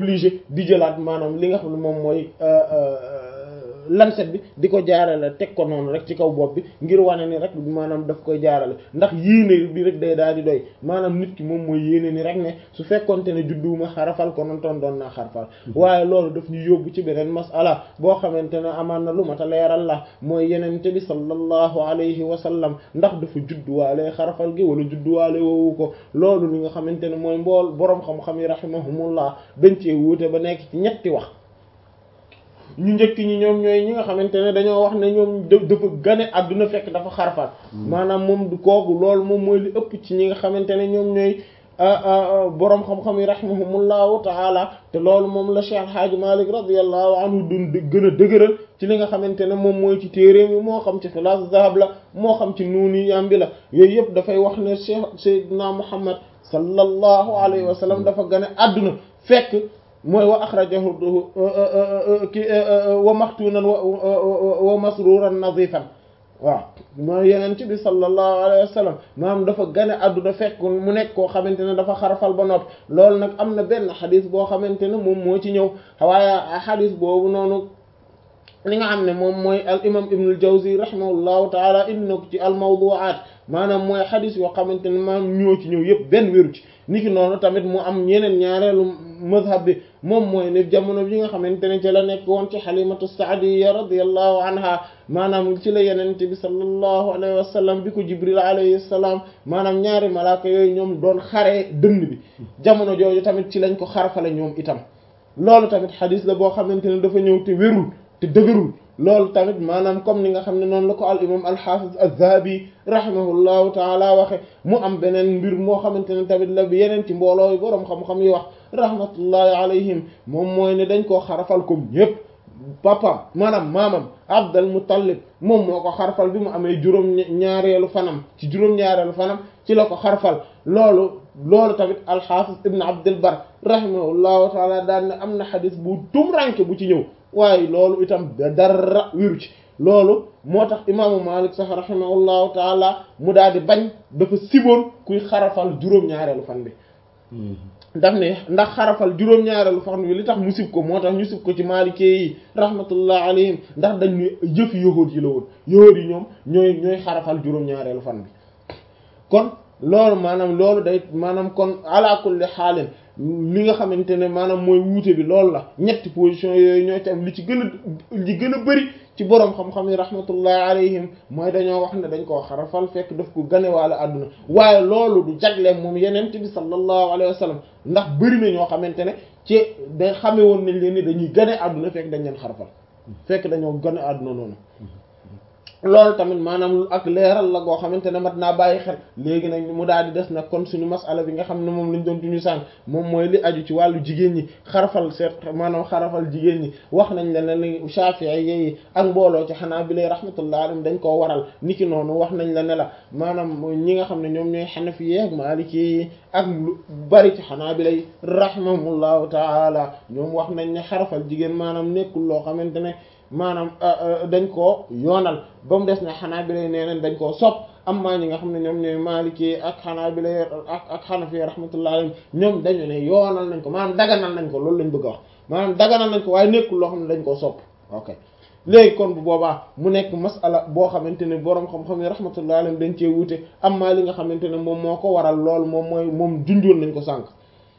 obligé di jëlaat maanaam li nga xam ne moom mooy lancet bi di ko jaarale teg ko noonu rek ci kaw bopp bi ngir wane ni rek maanaam daf koy jaarale ndax yéene bi rek day daal di doy maanaam nit ki moom mooy yéene ni rek ne su fekkonte ne judduwuma xarafal ko noonu toon doon naa xarafal waaye loolu daf ñu yóbbu ci beneen masala boo xamante ne amaan na lu mat a leeral la mooy yenente bi sallallahu alayhi wa sallam ndax dafa judduwaale xarafal gi wala judduwaale woowu ko loolu li nga xamante ne mooy mbool boroom xam-xam yi rahimahumullah dañ cee wuute ba nekk ci ñetti wax ñu njëkk ñi ñoom ñooy ñi nga xamante ne dañoo wax ne ñoom dafa gane àdduna fekk dafa xarafal maanaam moom du kooku loolu moom mooy li ëpp ci ñi nga xamante ne ñoom ñooy boroom xam-xam yi rahimahumullahu taala te loolu moom la Cheikh Hadji Malick radiyallahu anhu dun gën a dëgëral ci li nga xamante ne moom mooy ci téere mi moo xam ci Xilaas Zahab la moo xam ci nuuni yambi la yooyu yëpp dafay wax ne Cheikh Seydina Muhammad sallallahu alayhi wa sallam dafa gane àdduna fekk mooy wa axrajahu ki wa maxtuunan wa masruran nadifan waaw mooy yeneen ci bi sallallahu alayhi wa sallam maanaam dafa gane àdduna fekk mu nekk koo xamante ne dafa xarafal ba noppi loolu nag am na benn xadis boo xamante ne moom moo ci ñëw waaye xadis boobu noonu li nga xam ne moom mooy al imam ibnul jawzi rahimahullahu taala indi na ko ci al mawdu'at maanaam mooy xadis yoo xamante ne maanaam ñoo ci ñëw yëpp benn wéru ci niki noonu tamit mu am ñeneen ñaareelu mazhab bi moom mooy ne jamono bi nga xamante ne ci la nekk woon ci xalimatu saadiya radiyallahu anha maanaam ci la yenente bi sallallahu alayhi wa sallam bi ko jibril alayhi salaam maanaam ñaari malaaka yooyu ñoom doon xaree dënn bi jamono jooju tamit ci lañ ko xarfale ñoom itam loolu tamit xadis la boo xamante ne dafa ñëw te wérul te dëgërul loolu tamit maanaam comme ni nga xam ne noonu la ko al imam al-Hafiz az-Zahabi rahimahullahu taala waxe mu am beneen mbir moo xamante ne tamit la bi yeneen ci mbooloo yi boroom xam-xam yi wax rahmatullahi alayhim moom mooy ne dañ koo xarafal comme ñépp papam maanaam maamam Abdul Muttalib moom moo ko xarfal bi mu amee juróom ñaareelu fanam ci juróom ñaareelu fanam ci la ko xarfal loolu loolu tamit al-Hafiz ibn Abdul Bar rahimahullahu taala daan ne am na xadis bu tumranke bu ci ñëw waaye loolu itam dara wiru ci loolu moo tax imaamu Malik sax rahimahullahu taala mu daal di bañ dafa siboon kuy xarafal juróom-ñaareelu fan bi daf ne ndax xarafal juróom-ñaareelu fan bi li tax mu sib ko moo tax ñu sib ko ci maalikee yi rahmatullah alayhim ndax dañ ne jëf yahuud yi la woon yahuud yi ñoom ñooy ñooy xarafal juróom-ñaareelu fan bi kon loolu maanaam loolu day maanaam kon ala kulli xaalin li nga xamante ne maanaam mooy wuute bi loolu la ñetti position yooyu ñoo ci am li ci gën a li gën a bëri ci boroom xam-xam yi rahmatullahi alayhim mooy dañoo wax ne dañ koo xarafal fekk daf ko ganewaale àdduna waaye loolu du jagleem moom yenent bi sallallahu alayhi wa sallam ndax bëri na ñoo xamante ne ci da xame woon nañ leen ni dañuy gane àdduna fekk dañ leen xarafal fekk dañoo gane àdduna noonu loolu tamit maanaam ak leeral la goo xamante ne mat naa bàyyi xel léegi nag mu daal di des nag kon suñu masala bi nga xam ne moom lañ doon duñu sànq moom mooy li aju ci wàllu jigéen ñi xarafal seet maanaam xarafal jigéen ñi wax nañ la ne li Shafi'i yi ak mbooloo ci xanaa bi lay rahmatullah alayhim dañ koo waral niki noonu wax nañ la ne la maanaam ñi nga xam ne ñoom ñooy Hanafi yi ak Maliki yi ak lu bari ci xanaa bi lay rahimahumullahu taala ñoom wax nañ ne xarafal jigéen maanaam nekkul loo xamante ne maanaam dañ koo yoonal ba mu des ne xanaa bi lay nee nañ dañ koo sopp am maa ñi nga xam ne ñoom ñooy Maliki ak xanaa bi lay ak ak Hanafi rahmatullahi alayhim ñoom dañu ne yoonal nañ ko maanaam daganal nañ ko loolu lañ bëgg a wax maanaam daganal nañ ko waaye nekkul loo xam ne dañ koo sopp ok léegi kon bu boobaa mu nekk masala boo xamante ne boroom xam-xam yi rahmatullahi alayhim dañ cee wuute am maa li nga xamante ne moom moo ko waral loolu moom mooy moom junjoon nañ ko sànq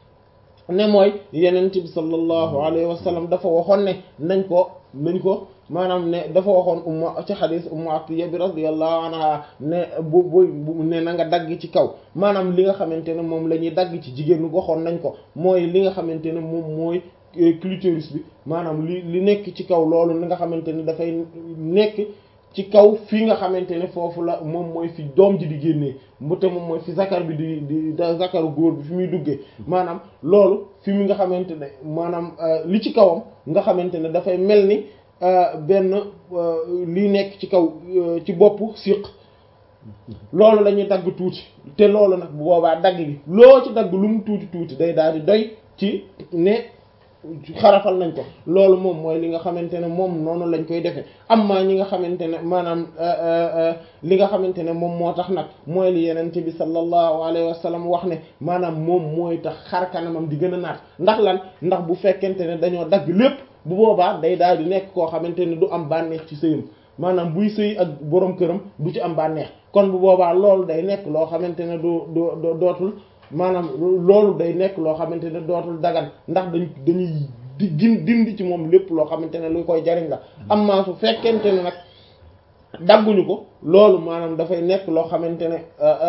ne mooy yenent bi sallallahu alayhi wa sallam dafa waxoon ne nañ ko nañ ko maanaam ne dafa waxoon umma ci xadis ummu atiya bi radiyallahu anha ne bu bu ne na nga dagg ci kaw maanaam li nga xamante ne moom la ñuy dagg ci jigéen waxoon nañ ko mooy li nga xamante ne moom mooy clitoris bi maanaam li li nekk ci kaw loolu li nga xamante ne dafay nekk ci kaw fii nga xamante ne foofu la moom mooy fi doom ji di génnee mu te moom mooy fi zakar bi di di zakaru góor bi fi muy duggee maanaam loolu fi mu nga xamante ne maanaam li ci kawam nga xamante ne dafay mel ni benn li nekk ci kaw ci boppu siq loolu la ñuy dagg tuuti te loolu nag bu boobaa dagg gi loo ci dagg lu mu tuuti tuuti day daal di doy ci ne xarafal nañ ko loolu moom mooy li nga xamante ne moom noonu lañ koy defee amma ñi nga xamante ne maanaam li nga xamante ne moom moo tax nag mooy li yenente bi sallallahu alayhi wa sallam wax ne maanaam moom mooy tax xar kanamam di gën a naat ndax lan ndax bu fekkente ne dañoo dagg lépp bu boobaa day daal di nekk koo xamante ne du am bànneex ci sëyam maanaam buy sëy ak borom këram du ci am bànneex kon bu boobaa loolu day nekk loo xamante ne du du dootul maanaam loolu day nekk loo xamante ne dootul dagan ndax dañ dañuy di dindi ci moom lépp loo xamante ne lu koy jariñ la amma su fekkente ne nag dagguñu ko loolu maanaam dafay nekk loo xamante ne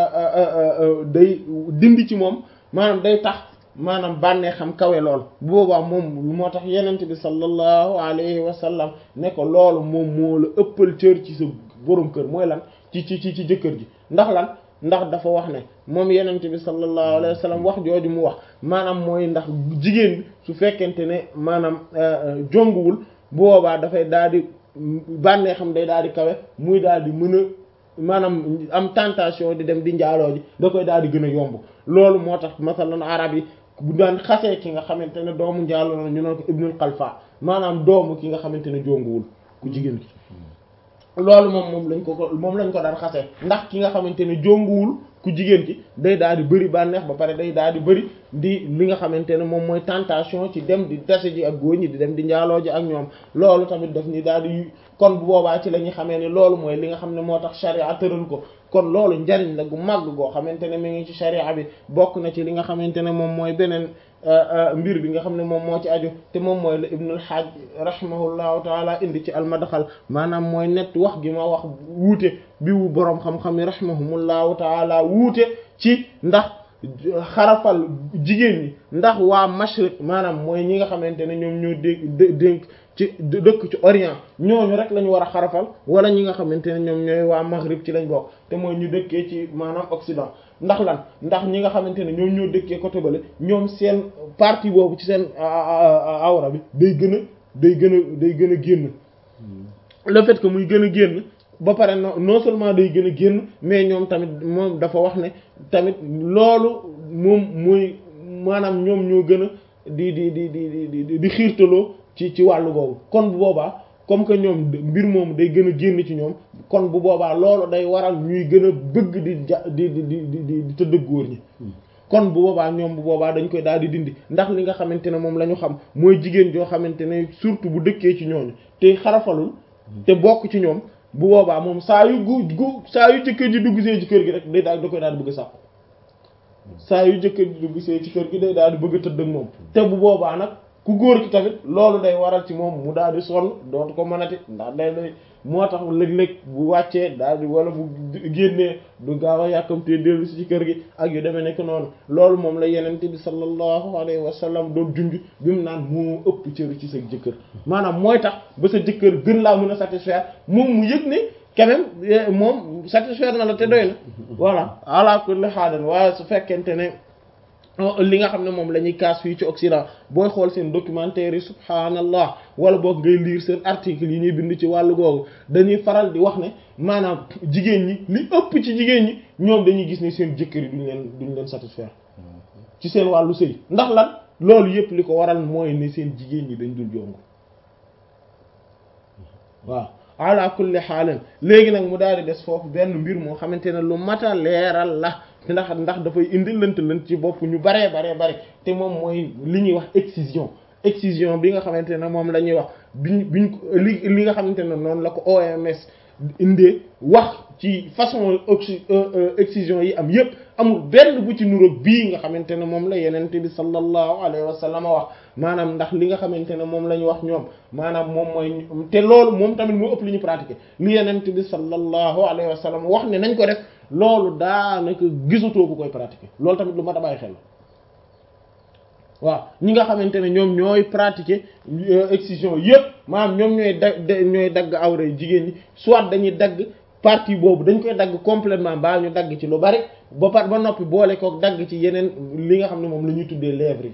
day dindi ci moom maanaam day tax maanaam bànnee xam kawe lool bu boobaa moom moo tax yenent bi sallallahu alayhi wa sallam ne ko loolu moom moo la ëppal cër ci sa borom kër mooy lan ci ci ci ci jëkkër ji ndax lan ndax dafa wax ne moom yenent bi sallallahu alayhi wa sallam wax jooju mu wax maanaam mooy ndax jigéen bi su fekkente ne maanaam jonguwul bu boobaa dafay daal di bànnee xam day daal di kawe muy daal di mën a maanaam am tentation di dem di njaaloo ji da koy daal di gën a yomb loolu moo tax masalan arab yi bu daan xasee ki nga xamante ne doomu njaaloo la ñu naan ko ibnul xalfa maanaam doomu ki nga xamante ne jonguwul ku jigéen ki loolu moom moom lañ ko ko moom lañ ko daan xasee ndax ki nga xamante ne jonguwul ku jigéen ki day daal di bëri bànneex ba pare day daal di bëri di li nga xamante ne moom mooy tentation ci dem di tase ji ak góor ñi di dem di njaaloo ji ak ñoom loolu tamit daf ni daal di kon bu boobaa ci la ñu xamee ne loolu mooy li nga xam ne moo tax sharia tëral ko kon loolu njariñ la gu màgg goo xamante ne mi ngi ci sharia bi bokk na ci li nga xamante ne moom mooy beneen mbir bi nga xam ne moom moo ci aju te moom mooy la ibnul hajj rahimahullahu taala indi ci almadxal maanaam mooy net wax gi ma wax wuute bi wu boroom xam-xam yi rahimahumullahu taala wuute ci ndax xarafal jigéen ñi ndax waa mashriq maanaam mooy ñi nga xamante ne ñoom ñoo dé dénk ci dëkk ci orient ñooñu rek lañu war a xarafal wala ñi nga xamante ne ñoom ñooy waa maghrib ci lañ bokk te mooy ñu dëkkee ci maanaam occident ndax lan ndax ñi nga xamante ne ñoom ñoo dëkkee côté bale ñoom seen partie boobu ci seen awra bi day gën a day gën a day gën a génn le fait que muy gën a génn ba pare non seulement day gën a génn mais ñoom tamit moom dafa wax ne tamit loolu moom mooy maanaam ñoom ñoo gën a di di di di di di xiirtaloo ci ci wàllu googu kon bu boobaa comme que ñoom mbir moom day gën a génn ci ñoom kon bu boobaa loolu day waral ñuy gën a bëgg di ja di di di di di tëdd góor ñi kon bu boobaa ñoom bu boobaa dañ koy daal di dindi ndax li nga xamante ne moom la ñu xam mooy jigéen joo xamante ne surtout bu dëkkee ci ñooñu te xarafalul te bokk ci ñoom bu boobaa moom saa yu gu gu saa yu jëkkër ji dugg see ci kër gi rek day daal da koy daal di bëgg a sàkku saa yu jëkkër ji dugg see ci kër gi day daal di bëgg a tëdd ak moom te bu boobaa nag ku góor ki tamit loolu day waral ci moom mu daal di sonn dootu ko mënati ndax day day moo tax léeg-léeg bu wàccee daal di wala bu génnee du gaaw a yàkkamtee dellu si ci kër gi ak yu demee nekk noonu loolu moom la yenente bi sallallahu alayhi wa sallam doon junj bi mu naan moo ëpp cër ci sa jëkkër maanaam mooy tax ba sa jëkkër gën laa mën a satisfaire moom mu yëg ne quand même moom satisfaire na la te doy na voilà ala kulli haal waaye su fekkente ne li nga xam ne moom la ñuy kaas fii ci Occident booy xool seen documentaire yi subhaanallah wala boog ngay lire seen article yi ñuy bind ci wàllu googu dañuy faral di wax ne maanaam jigéen ñi li ëpp ci jigéen ñi ñoom dañuy gis ne seen jëkkër yi duñ leen duñ leen satisfaire ci seen wàllu sëy ndax lan loolu yëpp li ko waral mooy ne seen jigéen ñi dañ dul jongu waaw ala kulli xaalin léegi nag mu daal di des foofu benn mbir moo xamante ne lu mata leeral la ndax ndax dafay indi lënt lënt ci bopp ñu baree baree bare te moom mooy li ñuy wax excision excision bi nga xamante ne moom la ñuy wax biñ biñ li li nga xamante ne noonu la ko OMS indee wax ci façon excision yi am yépp amul benn bu ci nuroog bii nga xamante ne moom la yenente bi sallallahu alayhi wa sallam wax maanaam ndax li nga xamante ne moom la ñu wax ñoom maanaam moom mooy te loolu moom tamit moo ëpp li ñu pratiquer li yenente bi sallallahu alayhi wa sallam wax ne nañ ko def loolu daanaka gisatoo ku koy pratiquer loolu tamit lu ma da bàyyi xel waaw ñi nga xamante ne ñoom ñooy pratiquer excision yépp maanaam ñoom ñooy dagg ñooy dagg awra jigéen ñi soit dañuy dagg partie boobu dañ koy dagg complètement baa ñu dagg ci lu bari ba par ba noppi boole kook dagg ci yeneen li nga xam ne moom la ñuy tuddee lèvres yi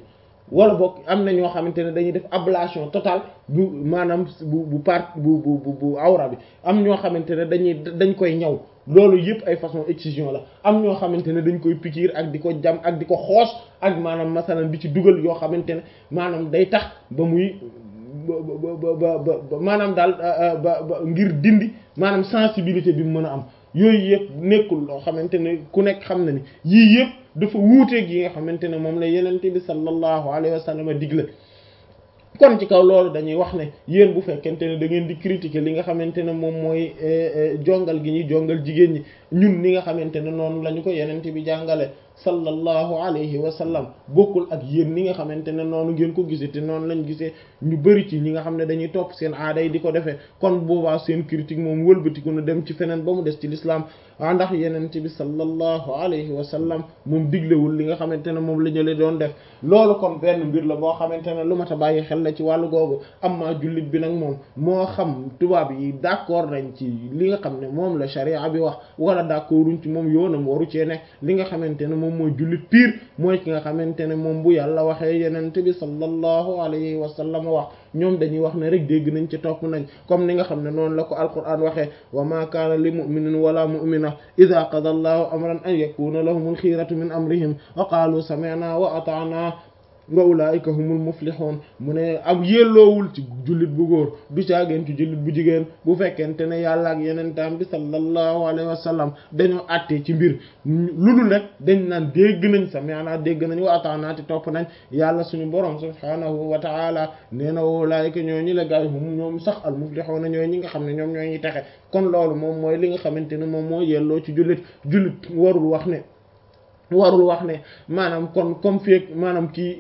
wala boog am na ñoo xamante ne dañuy def ablation totale bu maanaam bu bu part bu bu bu awra bi am ñoo xamante ne dañuy dañ koy ñaw loolu yëpp ay façon excision la am ñoo xamante ne dañ koy pikiir ak di ko jam ak di ko xoos ak maanaam masalan di ci dugal yoo xamante ne maanaam day tax ba muy ba ba ba maanaam daal ba ba ngir dindi maanaam sensibilité bi mu mën a am yooyu yëpp nekkul loo xamante ne ku nekk xam na ni yii yëpp dafa wuuteeg yi nga xamante ne moom la yenente bi sallallahu alayhi wa sallam digle kon ci kaw loolu dañuy wax ne yéen bu fekkente ne da ngeen di critiquer li nga xamante ne moom mooy jongal gi ñuy jongal jigéen ñi ñun li nga xamante ne noonu la ñu ko yenente bi jàngale sallallahu alayhi wa sallam bokkul ak yéen ni nga xamante ne noonu ngeen ko gisee te noonu lañ gisee ñu bari ci ñi nga xam ne dañuy topp seen aada yi di ko defee kon boobaa seen critique moom wëlbatiku na dem ci feneen ba mu des ci l'islam waa ndax yenente bi sallallahu alayhi wa sallam moom diglewul li nga xamante ne moom la ñële doon def loolu kon benn mbir la boo xamante ne lu mat a bàyyi xel la ci wàllu googu amma jullit bi nag moom moo xam tubaab yi d'accord nañ ci li nga xam ne moom la sharia bi wax wala d'accorduñ ci moom yoonam waru cee ne li nga xamante ne moom mooy jullit piir mooy ki nga xamante ne moom bu yàlla waxee yenente bi sallallahu alayhi wa sallam wax ñoom dañuy wax ne rek dégg nañ ci topp nañ comme ni nga xam ne noonu la ko alquran waxee wa ma kaana li muminin wala mumina ida qada allahu amran an yakuna lahumul xiyaratu min amrihim wa qaalu sami'na wa ata'na wa ulaika humul muflihun mu ne am yelloowul ci jullit bu góor du caageen ci jullit bu jigéen bu fekkente ne yàlla ak yenentaam bi sallallahu alayhi wa sallam dañoo àttee ci mbir lu dul rek dañ naan dégg nañ sami'na dégg nañ wa ata'na te topp nañ yàlla suñu borom subhanahu wa ta'ala nee na wa ulaika ñoo ñi la gaay hum ñoom sax al muflihun ñooy ñi nga xam ne ñoom ñooy ñi texe kon loolu moom mooy li nga xamante ne moom moo yelloo ci jullit jullit warul wax ne warul wax ne maanaam kon comme feek maanaam kii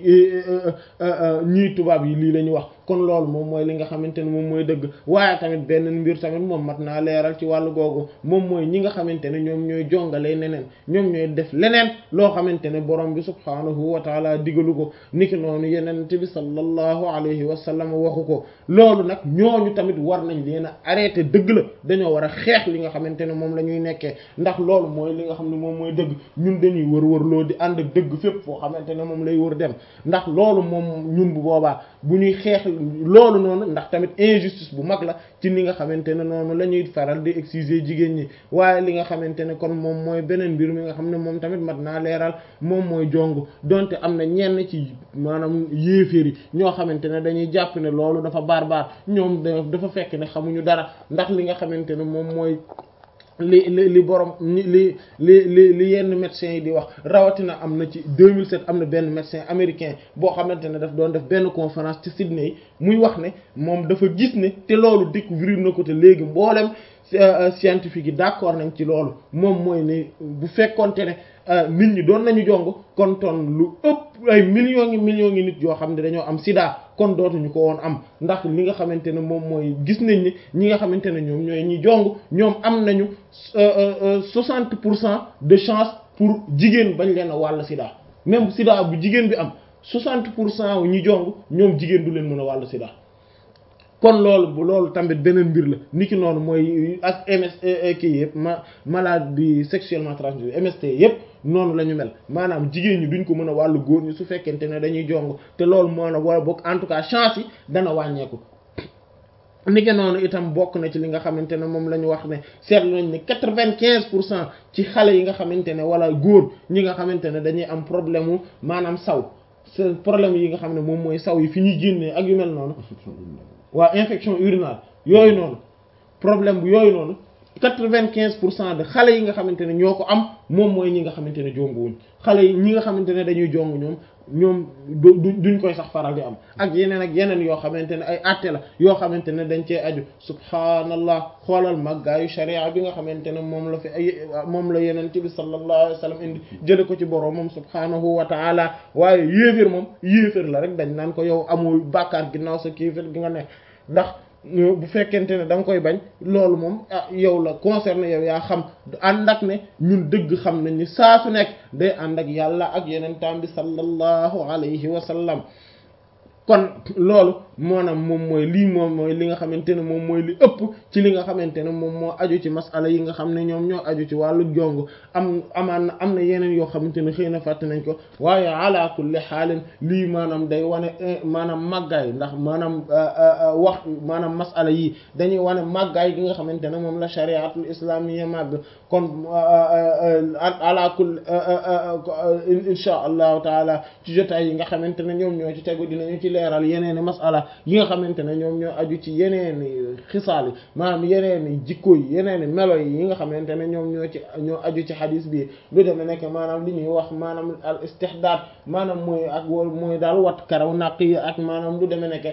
ñii tubaab yi lii la ñu wax kon loolu moom mooy li nga xamante ne moom mooy dëgg waaye tamit benn mbir tamit moom mat naa leeral ci wàllu googu moom mooy ñi nga xamante ne ñoom ñooy jongalee neneen ñoom ñooy def leneen loo xamante ne borom bi subhaanahu wa taala digalu ko niki noonu yenente bi sallallahu alayhi wa sallam waxu ko loolu nag ñooñu tamit war nañ leen a arrêté dëgg la dañoo war a xeex li nga xamante ne moom la ñuy nekkee ndax loolu mooy li nga xam ne moom mooy dëgg ñun dañuy wër wër loo di ànd ak dëgg fépp foo xamante ne moom lay wër dem ndax loolu moom ñun bu boobaa bu ñuy xeex loolu noonu ndax tamit injustice bu mag la ci ni nga xamante ne noonu la ñuy faral di exiger jigéen ñi waaye li nga xamante ne kon moom mooy beneen mbir mi nga xam ne moom tamit mat naa leeral moom mooy jong donte am na ñenn ci maanaam yéeféer yi ñoo xamante ne dañuy jàpp ne loolu dafa baar baar ñoom dafa fekk ne xamuñu dara ndax li nga xamante ne moom mooy li li li borom li li li li yenn médecins yi di wax rawatina am na ci 2007 am na benn médecin américain boo xamante ne daf doon def benn conférence ci Sydney muy wax ne moom dafa gis ne te loolu découvrir na ko te léegi mboolem scientifique yi d'accord nañ ci loolu moom mooy ne bu fekkonte ne nit ñi doon nañu jong kon ton lu ëpp ay millions ngi millions ngi nit yoo xam ne dañoo am sida kon dootuñu ko woon am ndax li nga xamante ne moom mooy gis nañ ni ñi nga xamante ne ñoom ñooy ñi jong ñoom am nañu soixante pour cent de chance pour jigéen bañ leen a wàll sida même sida bu jigéen bi am soixante pour cent ñi jong ñoom jigéen du leen mën a wàll sida kon loolu bu loolu tamit beneen mbir la niki noonu mooy ak MS kii yëpp ma maladie sexuellement transmissible MST yëpp noonu la ñu mel maanaam jigéen ñi duñ ko mën a wàllu góor ñi su fekkente ne dañuy jong te loolu moo na wala bokk en tout cas chance yi dana wàññeeku. niki noonu itam bokk na ci li nga xamante ne moom la ñu wax ne seetlu nañ ne quatre-vingt-quinze pour cent ci xale yi nga xamante ne wala góor ñi nga xamante ne dañuy am problème mu maanaam saw seen problème yi nga xam ne moom mooy saw yi fi ñuy génnee ak yu mel noonu. waa infection urinaire yooyu noonu problème bu yooyu noonu quatre-vingt-quinze pour cent de xale yi nga xamante ne ñoo ko am moom mooy ñi nga xamante ne jonguwuñ xale yi ñi nga xamante ne dañuy jong ñoom ñoom duñ koy sax faral di am ak yeneen ak yeneen yoo xamante ne ay àtte la yoo xamante ne dañ cee aju subhaanallah xoolal màggaayu sharia bi nga xamante ne moom la fi ay moom la yeneen ci bi sallallahu alayhi wa sallam indi jële ko ci borom moom subhaanahu wa taala waaye yéeféer moom yéeféer la rek dañ naan ko yow amul bàkkaar ginnaaw sa kéeféer gi nga nekk ndax bu fekkente ne da nga koy bañ loolu moom ah yow la concerné yow yaa xam ànd ak ne ñun dëgg xam nañ ni saa su nekk day ànd ak yàlla ak yeneen taam bi sallallahu alayhi wa sallam kon loolu maanaam moom mooy lii moom mooy li nga xamante ne moom mooy li ëpp ci li nga xamante ne moom moo aju ci masala yi nga xam ne ñoom ñoo aju ci wàllu jong am amaan na am na yeneen yoo xamante ne xëy na fàtte nañ ko waaye ala kulli xaalin lii maanaam day wane maanaam màggaay ndax maanaam wax maanaam masala yi dañuy wane màggaay gi nga xamante ne moom la shariatul islamiyya màgg kon ala kulli insha allahu taala ci jotaay yi nga xamante ne ñoom ñoo ci tegu dinañu ci leeral yeneeni masala yi nga xamante ne ñoom ñoo aju ci yeneeni xisaal yi maanaam yeneeni jikko yi yeneeni melo yi yi nga xamante ne ñoom ñoo ci ñoo aju ci xadis bi lu deme nekk maanaam li ñuy wax maanaam al istihdaad maanaam mooy ak wol mooy daal wat karaw naq yi ak maanaam lu deme nekk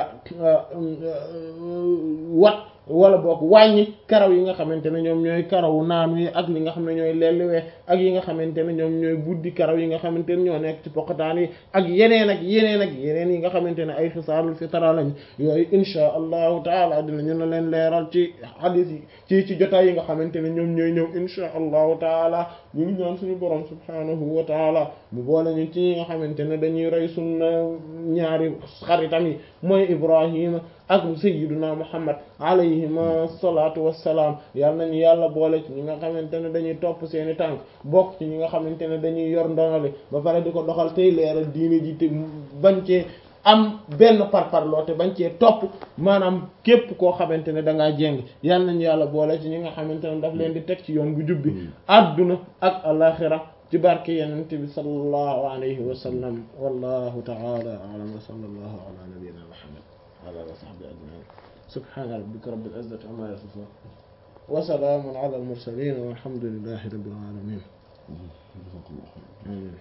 wat wala boog wàññi karaw yi nga xamante ne ñoom ñooy karawu naanu yi ak li nga xam ne ñooy lelliwee ak yi nga xamante ne ñoom ñooy buddi karaw yi nga xamante ne ñoo nekk ci poqataan yi ak yeneen ak yeneen ak yeneen yi nga xamante ne ay xisaalul fitra lañ yooyu insha allahu taala dinañu na leen leeral ci hadith yi ci ci jotaay yi nga xamante ne ñoom ñooy ñëw insha allahu taala ñu ngi ñaan suñu borom subhanahu wa taala mu boole ñu ci ñi nga xamante ne dañuy rey sunna ñaari xaritam yi mooy ibrahima ak sayyiduna muhammad alayhima salaatu wassalaam yàlla nañu yàlla boole ci ñi nga xamante ne dañuy topp seeni tànk bokk ci ñi nga xamante ne dañuy yor ndonale ba pare di ko doxal tey leeral diine ji te bañ cee am benn parparloo te bañ cee topp maanaam képp koo xamante ne da ngaa jéng yàlla nañu yàlla boole ci ñi nga xamante ne daf leen di teg ci yoon bu jubbi adduna ak alaxira ci barke yenente bi sallallahu alayhi wa sallam wallahu ta'ala a'lam wa sallallahu ala nabiyyina muhammad wa ala sahbihi ajma'in subhana rabbika rabbil izzati amma yasifun wa salamun ala al mursalin walhamdulillahi rabbil alamin amin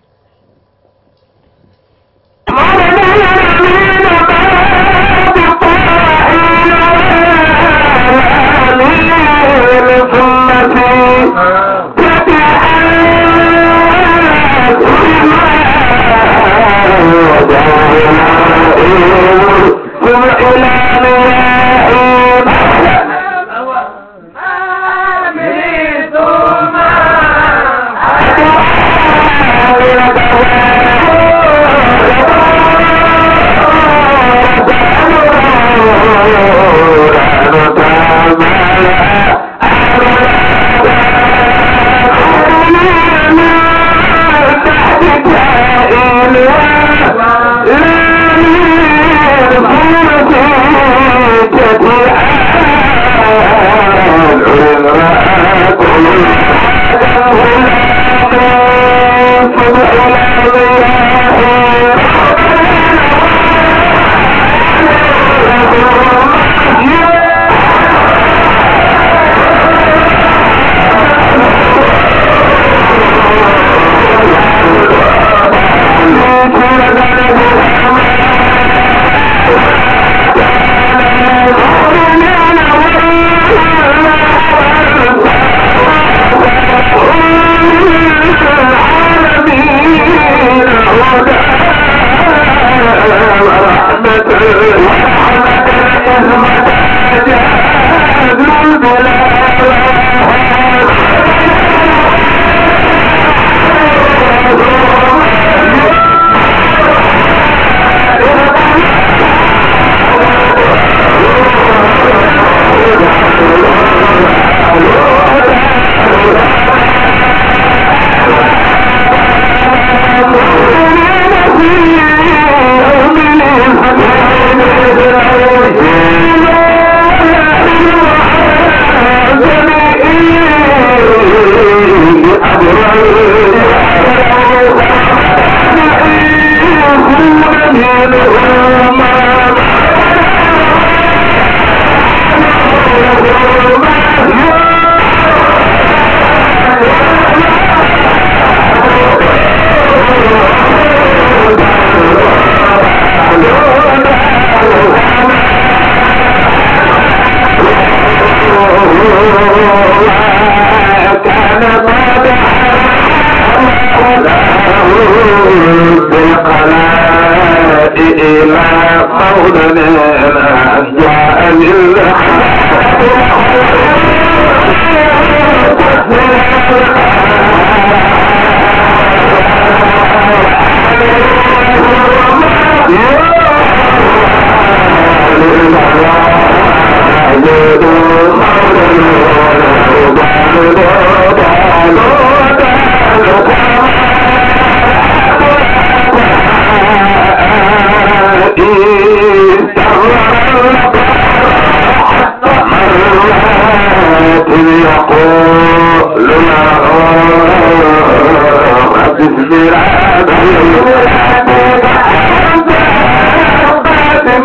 Yeah.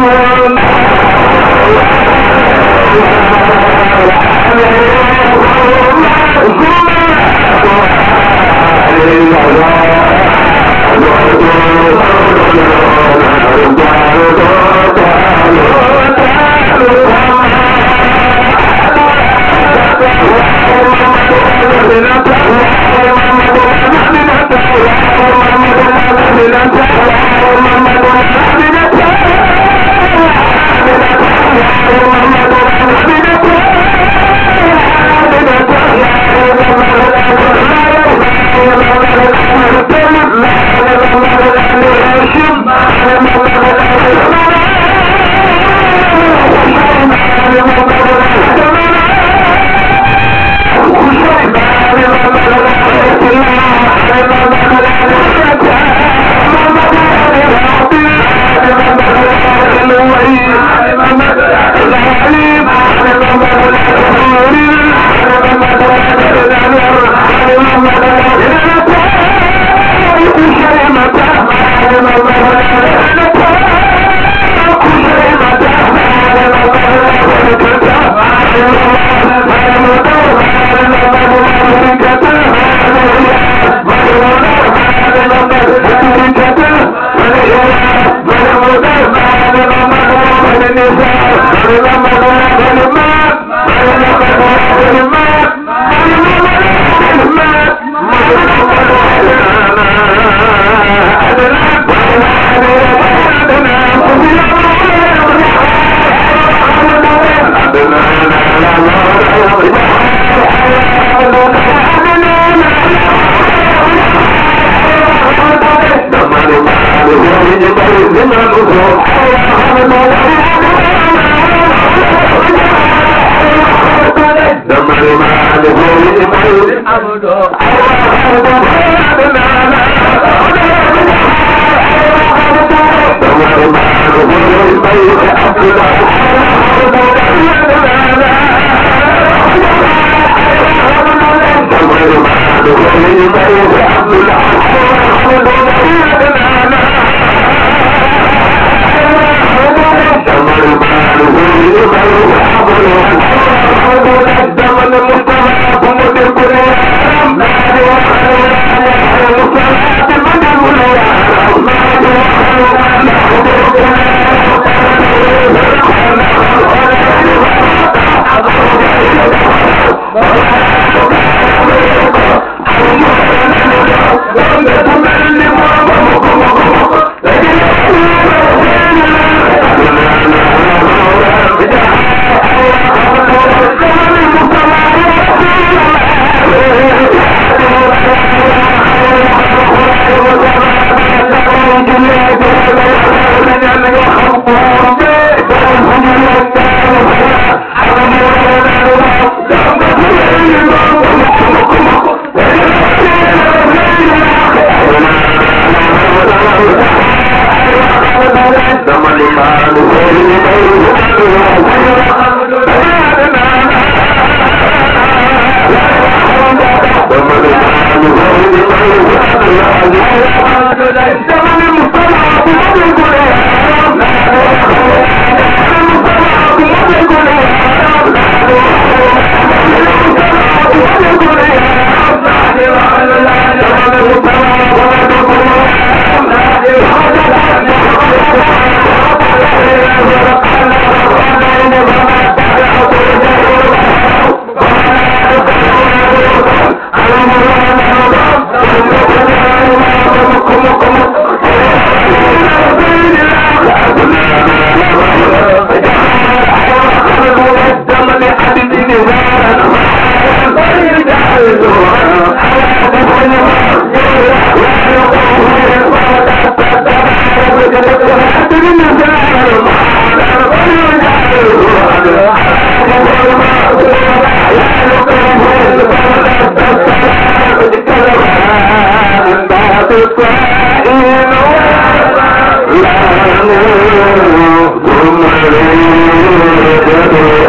لا